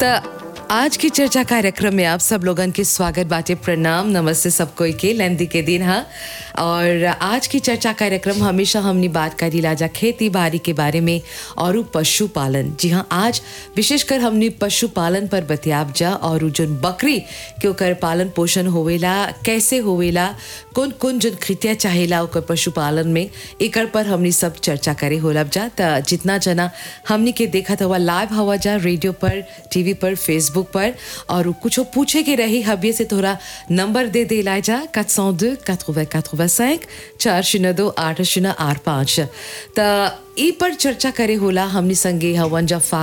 त आज की चर्चा कार्यक्रम में आप सब लोगन के स्वागत बाटे प्रणाम नमस्ते सब कोई के लेंदी के दिन हा और आज की चर्चा कार्यक्रम हमेशा हमने बात करी लाजा खेती बाड़ी के बारे में और उ पशुपालन जी हाँ आज विशेषकर हमने पशुपालन पर बतियाब जा और उ जोन बकरी के ओकर पालन पोषण होवेला कैसे होवेला कौन कौन जोन कृत्या चाहेला ओकर पशुपालन में एकर पर हमनी सब चर्चा करे होलब जा त जितना जना हमनी के देखत हुआ लाइव हवा जा रेडियो पर टीवी पर फेसबुक पर और कुछ पूछे के रही हबिये से थोड़ा नंबर दे दे ला जा 402 80 85 चार शून्य दो आठ शून्य आठ पाँच त ई पर चर्चा करे होला हमनी संगे हवन जा